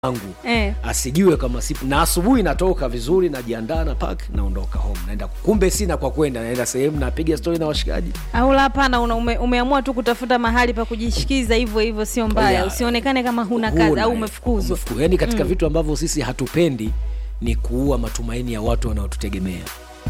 wangu Eh. asijue kama sipo na asubuhi natoka vizuri najiandaa na park naondoka home naenda kumbe sina kwa kwenda naenda sehemu napiga stori na washikaji au la hapana una- ume, umeamua tu kutafuta mahali pa kujishikiza hivyo hivyo sio mbaya Yeah. usionekane kama huna kazi Huna, au eh, umefukuzwa umefuku- yaani katika vitu ambavyo sisi hatupendi ni kuua matumaini ya watu wanaotutegemea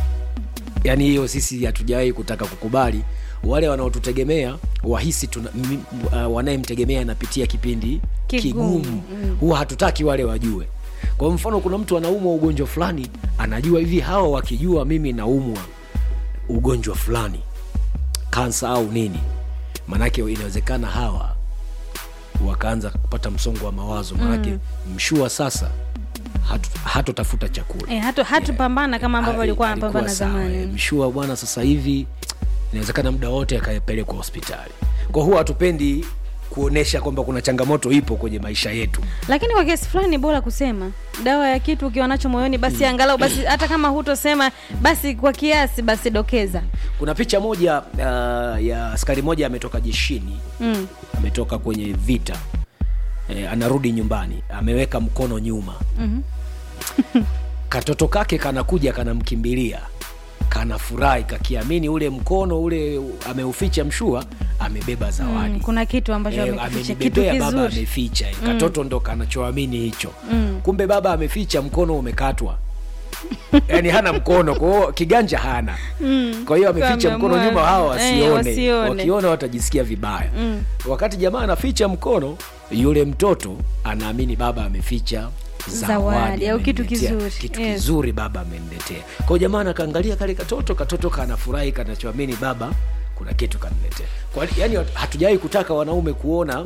yaani hiyo sisi hatujawahi kutaka kukubali wale wanaotutegemea wahisi tuna, m, uh, wanayemtegemea anapitia kipindi Kigumu. kigumu huwa hatutaki wale wajue kwa mfano kuna mtu anaumwa ugonjwa fulani anajua hivi hawa wakijua mimi naumwa ugonjwa fulani kansa au nini maanake inawezekana hawa wakaanza kupata msongo wa mawazo maanake mm. mshua sasa hatu- hatotafuta chakula eh, hatu hatupambana kama ambavyo alikuwa Ah, anapambana alikuwa sawa, eh. zamani mshua bwana sasa hivi inawezekana muda wote akapelekwa hospitali kwa huwa hatupendi kuonesha kwamba kuna changamoto ipo kwenye maisha yetu lakini kwa kiasi fulani ni bora kusema dawa ya kitu ukiwa nacho moyoni basi angalau basi hata kama hutosema basi kwa kiasi basi dokeza kuna picha moja uh, ya askari moja ametoka jeshini mm. ametoka kwenye vita e, anarudi nyumbani ameweka mkono nyuma mm-hmm. katoto kake kanakuja kanamkimbilia kanafurahi kakiamini ule mkono ule ameuficha mshua amebeba zawadi mm. kuna kitu ambacho Eh, amekificha kitu amenibebea baba kizuri ameficha eh, katoto ndo kanachoamini hicho Mm. kumbe baba ameficha mkono umekatwa yaani hana mkono kwao kiganja hana Mm. kwa hiyo ameficha Kwa mkono ameamua- nyuma hawa eh, wasione wasione. wakiona watajisikia vibaya Mm. wakati jamaa anaficha mkono yule mtoto anaamini baba ameficha Zawadi, au kitu ameniletea. kizuri. kitu Yes. kizuri baba ameniletea kwao jamaa anakaangalia kale katoto katoto kanafurahi kanachoamini baba kuna kitu kaniletea Kwa- yaani hatujawai kutaka wanaume kuona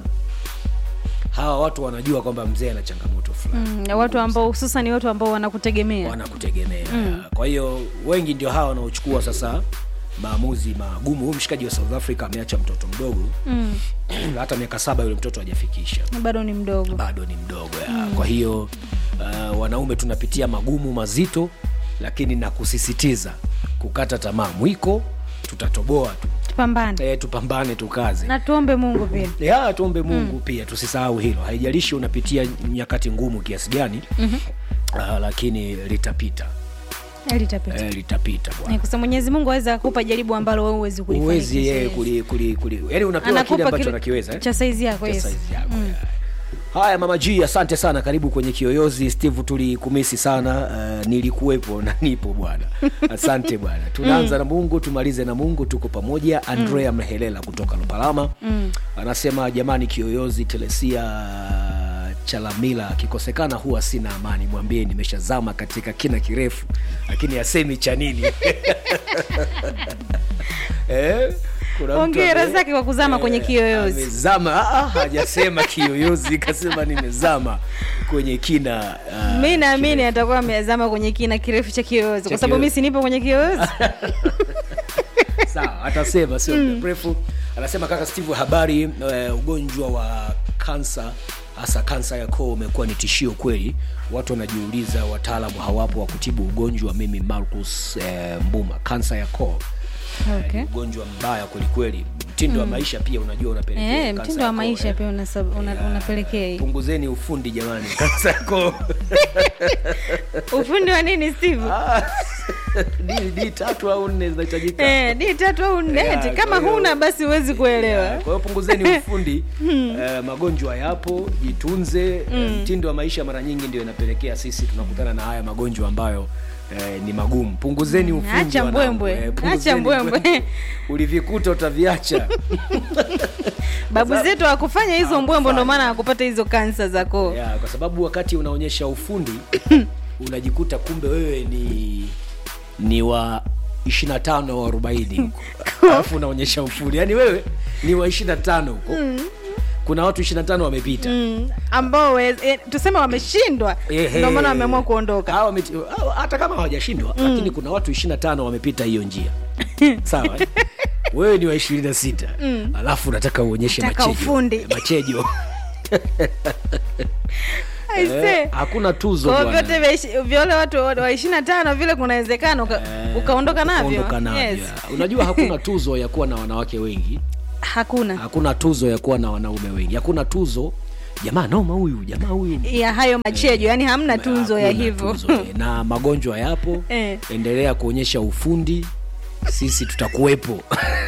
hawa watu wanajua kwamba mzee ana changamoto fulani Mm, na watu ambao hususan watu ambao wanakutegemea wanakutegemea kwa hiyo wengi ndio hawa wanaochukua sasa maamuzi magumu huyu mshikaji wa south africa ameacha mtoto mdogo mm. hata miaka saba yule mtoto hajafikisha bado ni mdogo bado ni mdogo ya. kwa hiyo uh, wanaume tunapitia magumu mazito lakini na kusisitiza kukata tamaa mwiko tutatoboa tu tupambane e, tupambane tukaze na tuombe mungu pia ya tuombe mungu pia tusisahau hilo haijalishi unapitia nyakati ngumu kiasi gani mm-hmm. uh, lakini litapita litapita e, litapita bwana Eh, kwa sababu mwenyezi mungu aweza akupa jaribu ambalo wewe huwezi uwezi kulifanikisha, yeye yes. kuli, kuli, kuli. yani unapewa kile anakupa ambacho kile unakiweza eh? cha saizi yako Cha yes. size yako, ya. haya mama g asante sana karibu kwenye kiyoyozi steve tulikumisi sana uh, nilikuwepo na nipo bwana asante bwana tunaanza na mungu tumalize na mungu tuko pamoja andrea mhelela kutoka lupalama mm. anasema jamani kiyoyozi telesia chalamila akikosekana huwa sina amani mwambie nimeshazama katika kina kirefu lakini asemi cha nini eh? kuna mtu Hongera ame- zake kwa kuzama kwenye kiyoyozi. amezama ah, ah, hajasema kiyoyozi kasema nimezama kwenye kina ah, mi naamini atakuwa amezama kwenye kina kirefu cha kiyoyozi kwa sababu mi kiyoyozi. sinipo kwenye kiyoyozi sawa atasema sio muda mrefu anasema kaka steve habari uh, ugonjwa wa kansa hasa kansa ya koo umekuwa ni tishio kweli watu wanajiuliza wataalamu hawapo wa kutibu ugonjwa mimi marcus eh, mbuma kansa ya koo okay. ni ugonjwa mbaya kwelikweli mtindo wa maisha pia unajua unapelekea Eh, kansa mtindo ya wa koo, maisha eh. pia unasab- una- unapelekea hii punguzeni ufundi jamani kansa ya koo ufundi wa nini steve Ah, di di tatu au nne zinahitajika Eh, di tatu au nne Yeah, eti kama kwa hiyo- huna basi huwezi kuelewa kwa hiyo punguzeni ufundi eh, magonjwa yapo jitunze eh, mtindo wa maisha mara nyingi ndio inapelekea sisi tunakutana na haya magonjwa ambayo eh, ni magumu punguzeni ufundi acha wanangu. mbwembwe. Eh, Acha punguzeni mbwembwe. ulivikuta utaviacha babu zetu wakufanya hizo mbwembo ndo maana wakupata hizo kansa za koo yeah, kwa sababu wakati unaonyesha ufundi unajikuta kumbe wewe ni ni wa 25 au 40 huko alafu unaonyesha ufundi yaani wewe ni wa 25 huko kuna watu 25 wamepita Mm, ambao we- eh, tuseme wameshindwa Ehe. ndio maana wameamua kuondoka Hao wameti- hao hata kama hawajashindwa lakini kuna watu 25 wamepita hiyo njia sawa eh? wewe ni wa 26 alafu unataka uonyeshe Nataka machejo ufundi. machejo Aise. eh, hakuna tuzo Kwa bwana. vyote vya ishi- vya wale watu wa wa ishirini na tano vile kuna uwezekano uka, Eh, ukaondoka navyo ukaondoka navyo. yes. unajua hakuna tuzo ya kuwa na wanawake wengi hakuna hakuna tuzo ya kuwa na wanaume wengi hakuna tuzo jamaa noma huyu jamaa huyu ya hayo machejo yani hamna tunzo ya Hakuna hivyo tunzo, eh. na magonjwa yapo Eh. endelea kuonyesha ufundi sisi tutakuwepo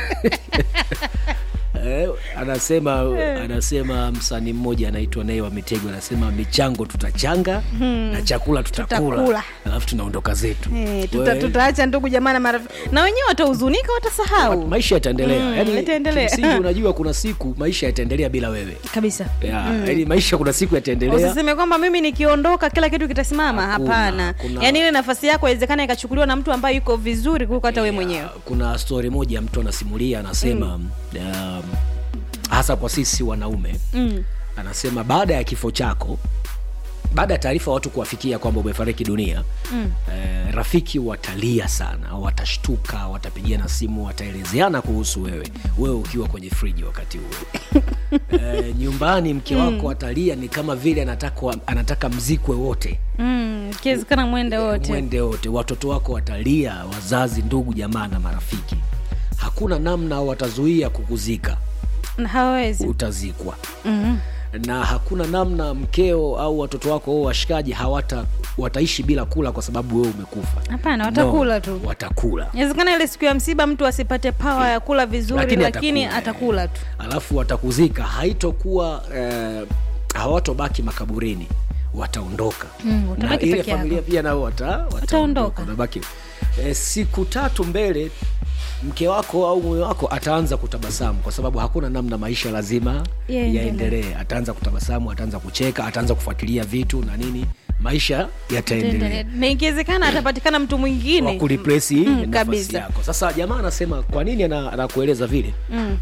Eh, anasema anasema msanii mmoja anaitwa naye wa mitego anasema michango tutachanga na chakula tutakula Tutakula. alafu tunaondoka zetu Eh, tuta, Wewe, tutaacha ndugu jamaa na marafiki na wenyewe watahuzunika watasahau maisha yataendelea Mm, yani yataendelea. kimsingi unajua kuna siku maisha yataendelea bila wewe kabisa ya, yani maisha kuna siku yataendelea usiseme kwamba mimi nikiondoka kila kitu kitasimama Hakuna, hapana hakuna. yaani ile nafasi yako inawezekana ikachukuliwa na mtu ambaye yuko vizuri kuliko hata wewe mwenyewe kuna stori moja mtu anasimulia anasema um, hasa kwa sisi wanaume mm. anasema baada ya kifo chako baada ya taarifa watu kuwafikia kwamba umefariki dunia mm. eh, rafiki watalia sana watashtuka watapigiana simu wataelezeana kuhusu wewe wewe ukiwa kwenye friji wakati huo eh, nyumbani mke wako atalia ni kama vile anataka, anataka mzikwe wote Mm. ikiwezekana mwende wote mwende wote watoto wako watalia wazazi ndugu jamaa na marafiki hakuna namna watazuia kukuzika Na hawawezi utazikwa mm. na hakuna namna mkeo au watoto wako au washikaji hawata wataishi bila kula kwa sababu wewe umekufa hapana watakula No, tu watakula inawezekana ile siku ya msiba mtu asipate pawa ya kula vizuri lakini, Lakini atakula, atakula, tu alafu watakuzika haitokuwa eh, hawatobaki makaburini wataondoka Mm, na utabaki ile peke yako. familia pia nao wata, Wataondoka. wataondoka Unabaki- eh, siku tatu mbele mke wako au mume wako ataanza kutabasamu kwa sababu hakuna namna maisha lazima Yaendelee. yaendelee ataanza kutabasamu ataanza kucheka ataanza kufuatilia vitu na nini maisha yataendelea na ikiwezekana atapatikana mtu mwingine wa kureplace Mm, nafasi kabisa. yako sasa jamaa anasema kwa nini ana- anakueleza vile Mm.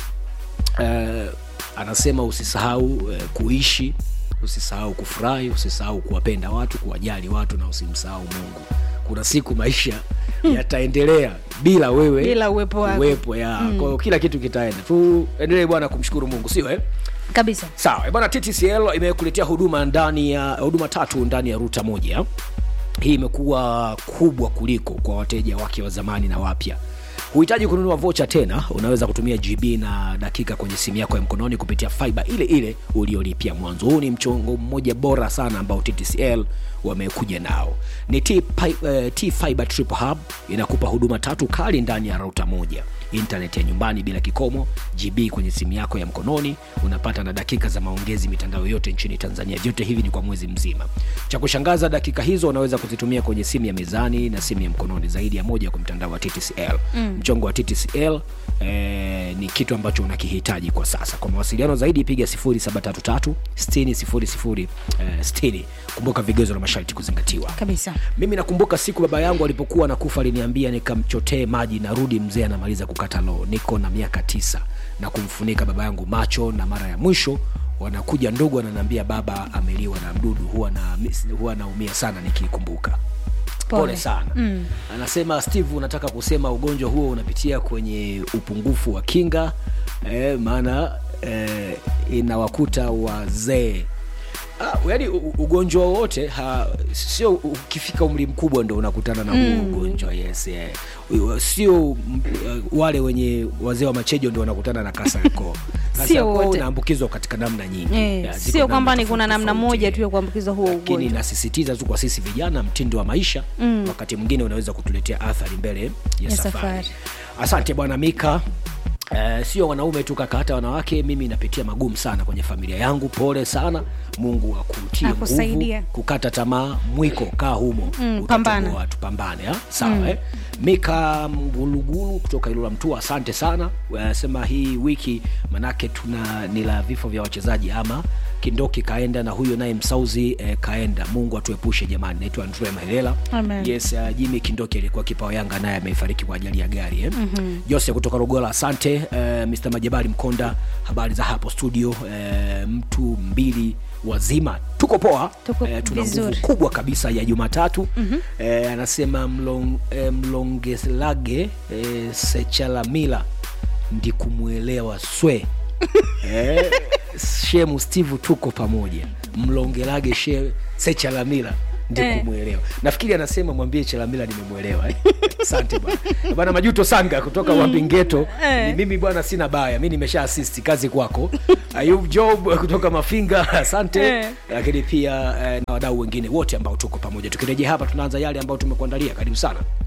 eh, anasema usisahau eh, kuishi usisahau kufurahi usisahau kuwapenda watu kuwajali watu na usimsahau mungu kuna siku maisha yataendelea bila wewe Bila uwepo wako. uwepo ya kwa hiyo kila kitu kitaenda tuendelee bwana kumshukuru mungu sio eh? kabisa sawa eh, bwana ttcl imekuletea huduma ndani ya huduma tatu ndani ya ruta moja hii imekuwa kubwa kuliko kwa wateja wake wa zamani na wapya huhitaji kununua vocha tena unaweza kutumia gb na dakika kwenye simu yako ya mkononi kupitia fiba ile ile uliolipia mwanzo huu ni mchongo mmoja bora sana ambao ttcl wamekuja nao ni t, Pi- eh, t fiber triple hub inakupa huduma tatu kali ndani ya rauta moja internet ya nyumbani bila kikomo gb kwenye simu yako ya mkononi unapata na dakika za maongezi mitandao yote nchini tanzania vyote hivi ni kwa mwezi mzima cha kushangaza dakika hizo unaweza kuzitumia kwenye simu ya mezani na simu ya mkononi zaidi ya moja kwa mtandao wa ttcl mm. mchongo wa ttcl eh, ni kitu ambacho unakihitaji kwa sasa kwa mawasiliano zaidi piga 733 60 eh, 60 kumbuka vigezo na masharti kuzingatiwa kabisa mimi nakumbuka siku baba yangu alipokuwa anakufa aliniambia nikamchotee maji narudi mzee anamaliza kukata loo niko na miaka tisa na kumfunika baba yangu macho na mara ya mwisho wanakuja ndugu ananiambia baba ameliwa na mdudu huwa na huwa naumia sana nikiikumbuka pole, Pole. sana mm. anasema steve unataka kusema ugonjwa huo unapitia kwenye upungufu wa kinga eh, maana eh, inawakuta wazee Ah, yaani u- ugonjwa wowote ha- sio ukifika umri mkubwa ndo unakutana na huo ugonjwa yes yeah. U- sio mm, uh, wale wenye wazee wa machejo ndo wanakutana na kasa ya koo Kasa Sio ya koo wote. inaambukizwa katika namna nyingi Eh, Yeah, ziko sio namna kwamba ni tofauti kuna namna tofauti. moja tu ya kuambukizwa huo lakini ugonjwa nasisitiza tu kwa sisi vijana mtindo wa maisha mm. wakati mwingine unaweza kutuletea athari mbele ya, Ya safari. safari. asante bwana mika Uh, sio wanaume tu kaka hata wanawake mimi napitia magumu sana kwenye familia yangu pole sana mungu akutie nguvu Akusaidia. kukata tamaa mwiko kaa humo Mm, Utatoboa pambana. watu pambane ha? sawa mm. eh? mika mgulugulu kutoka ilula mtua asante sana anasema hii wiki manake tuna ni la vifo vya wachezaji ama kindoki kaenda na huyo naye msauzi eh, kaenda mungu atuepushe jamani naitwa andrea mahelela Amen. yes uh, jimi kindoki alikuwa kipa wa yanga naye amefariki kwa ajali ya gari eh? mm-hmm. jose kutoka rogola asante uh, mr majabali mkonda habari za hapo studio uh, mtu mbili wazima tuko poa Tuko Eh, tuna nguvu vizuri. kubwa kabisa ya jumatatu mm-hmm. eh, anasema mlong, eh, mlongelage eh, sechalamila ndikumwelewa swe eh, shemu steve tuko pamoja mlongelage she sechalamila ndio Eh. kumwelewa nafikiri anasema mwambie chelamila nimemwelewa eh. asante bwana bwana majuto sanga kutoka mm. wambingeto Eh. ni mimi bwana sina baya mi nimesha asisti kazi kwako ayub job kutoka mafinga asante Eh. lakini pia eh, na wadau wengine wote ambao tuko pamoja tukirejea hapa tunaanza yale ambayo tumekuandalia karibu sana